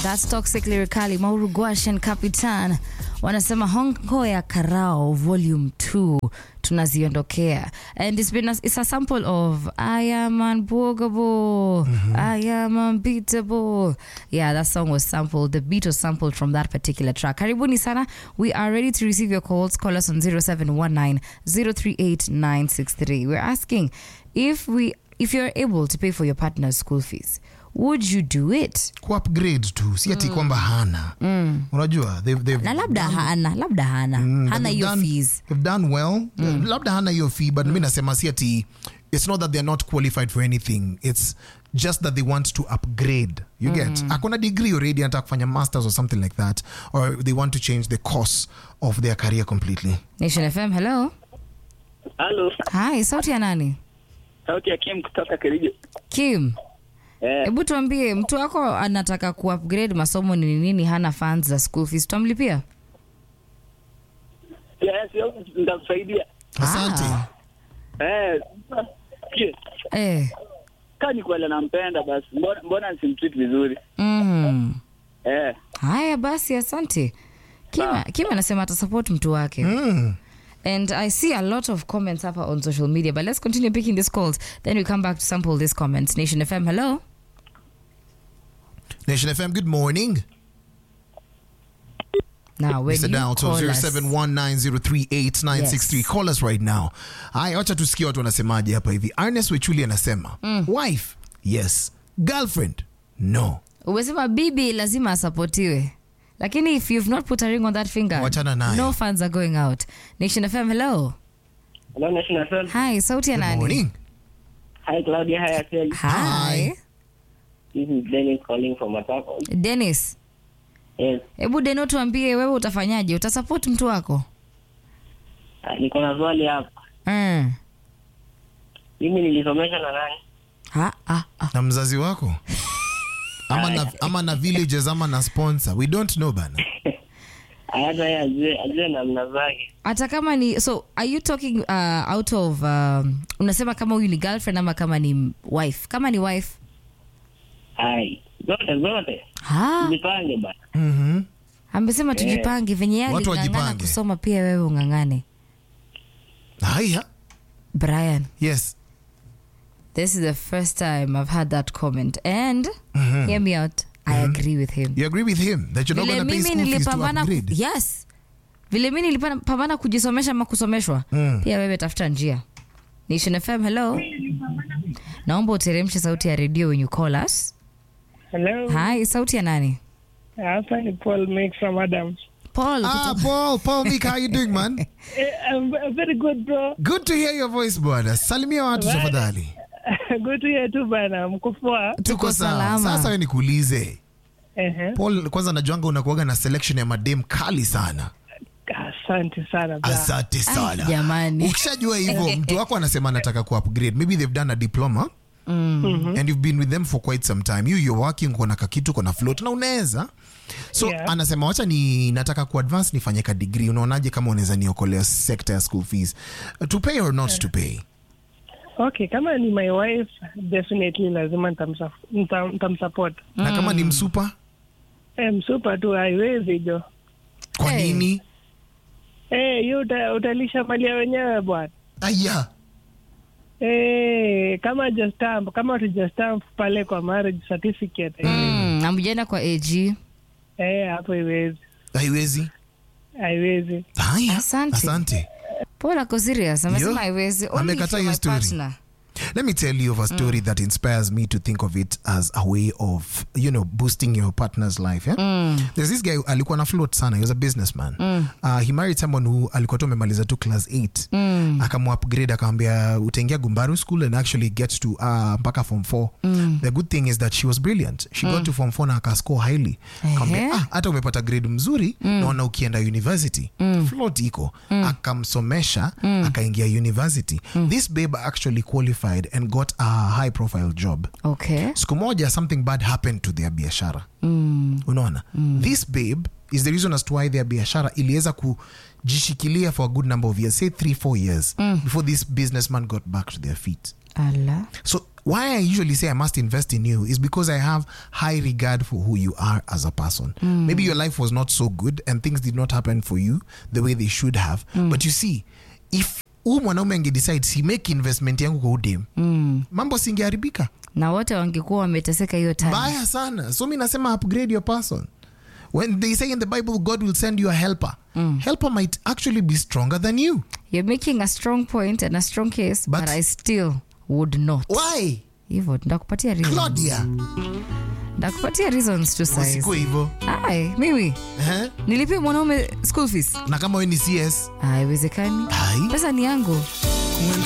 That's Toxic Lyrically, Mauru Gwash and Capitan wanasema hongo ya karao volume 2 tunaziondokea and it's been a, it's a sample of I am unbogable I am unbeatable yeah that song was sampled the beat was sampled from that particular track karibuni sana we are ready to receive your calls call us on 0719 038963 we're asking if we if you're able to pay for your partner's school fees would you do it kuupgrade tu si ati kwamba hana unajua they've, they've na labda hana labda hana Mm, hana they've hiyo done- fees they've done well labda hana hiyo fee but mi nasema si ati it's not that they're not qualified for anything it's just that they want to upgrade you get akona degree already anataka kufanya masters or something like that or they want to change the course of their career completely nation fm hello Halo, hi sauti ya nani sauti ya Kim kutoka Kericho. kim Eh, hebu tuambie mtu wako anataka kuupgrade masomo ni nini hana funds za school fees tutamlipia yes, yes, nitakusaidia. asante Ah. Eh, je, eh. kaa ni kweli nampenda basi, mbona, mbona simtreat vizuri? mm. Eh, haya basi asante kim kim anasema atasupport mtu wake Mm. And I see a lot of comments hapa on social media, but let's continue picking these calls. Then we come back to sample these comments. Nation FM, hello. nation fm good morning Now, when Mr. you Down, so call us, 0719038963 Yes. call us right now haya wacha tusikie watu wanasemaje hapa hivi Ernest wechuli anasema wife yes girlfriend no umesema bibi lazima asapotiwe lakini if you've not put a ring on that finger Wachana naye. no funds are going out nation fm hello hello National FM. hi sauti ya good nani morning Hi Claudia, hi Asel. hi Hi. This is Dennis calling from Matako. dennis Yes, hebu deno tuambie wewe utafanyaje utasupport mtu wako ah, niko na swali hapa. mm. Mimi nilisomesha na nani? ha, ah, ah. na mzazi wako ama na, ama na villages ama na sponsor we don't know bana Hata yeye ajue, ajue namna zake. hata kama ni so are you talking uh, out of um, unasema kama huyu ni girlfriend ama kama ni wife kama ni wife Hai, zote zote. ha, Jipange bana. mm-hmm. amesema tujipange venye yeye Watu aling'ang'ana wajipange. kusoma pia wewe ung'ang'ane haya brian yes this is the first time i've had that comment and hear me out i agree with him you agree with him that you're not vile going to pay mimi school fees to nilipambana ku- upgrade yes vile mi nilipambana kujisomesha ama kusomeshwa Mm. pia wewe tafuta njia nation fm hello naomba uteremshe sauti ya redio when you call us Hello. hi sauti ya nani Hapa ni Paul Make from Adams. paul ah kutoka- paul paul Mick, how you doing man Eh, I'm I'm very good bro. good to hear your voice bwana salimia watu Bye. tafadhali good to hear tu bana. Mko poa? tuko sawa salama. sasa we nikuulize Ehe. paul kwanza najuanga unakuaga na selection ya madem kali sana Asante sana bra. asante Ai, sana jamani ukishajua hivyo mtu wako anasema anataka ku upgrade maybe they've done a diploma and you've been with them for quite some time you you're working kona kakitu kona float na unaweza so Yeah. anasema wacha ni nataka ku advance nifanye ka degree unaonaje kama unaweza niokolea sector ya school fees to pay or not to pay Okay, kama ni my wife definitely lazima nitamsa- nita- nitamsupport. na kama ni msupa Eh, msupa tu haiwezi jo. kwa Hey. nini Eh, hiyo uta, utalisha mali ya wenyewe bwana. aya Eh, kama just stamp, kama tuja stamp pale kwa marriage certificate. Eh, mm, amjenda kwa ag eh, hapo haiwezi. haiwezi Haiwezi. haya Asante. asante paul ako serious amesema Yo, haiwezi Only amekataa if you're hiyo my story. partner. Let me tell you of a story that inspires me to think of it as a way of, you know, boosting your partner's life. Yeah? There's this guy alikuwa na float sana. He was a businessman. Uh, he married someone who alikuwa tu amemaliza tu class 8. Mm. Akamuupgrade akamwambia utaingia Gumbaru school and actually get to uh, mpaka form 4. The good thing is that she was brilliant. She got to form 4 na akascore highly. Akamwambia, Ehe. ah, hata umepata grade mzuri naona ukienda university float iko akamsomesha akaingia university this babe actually qualified and got a high profile job okay siku moja something bad happened to their biashara unaona this babe is the reason as to why their biashara iliweza kujishikilia for a good number of years say three four years before this businessman got back to their feet ala so why I usually say I must invest in you is because I have high regard for who you are as a person. Maybe your life was not so good and things did not happen for you the way they should have. But you see, if huu mwanaume angedecide si make investment yangu kwa udem mm. mambo singeharibika na wote wangekuwa wameteseka hiyo time mbaya sana so mi nasema upgrade your person when they say in the bible god will send you a helper helper might actually be stronger than you you're making a strong point and a strong case but, But- i still would not why hivyo ndakupatia reasons. claudia ndakupatia reasons to size usikuwe hivo ai mimi eh? nilipia mwanaume school fees na kama we ni cs haiwezekani Hai. pesa ni yangu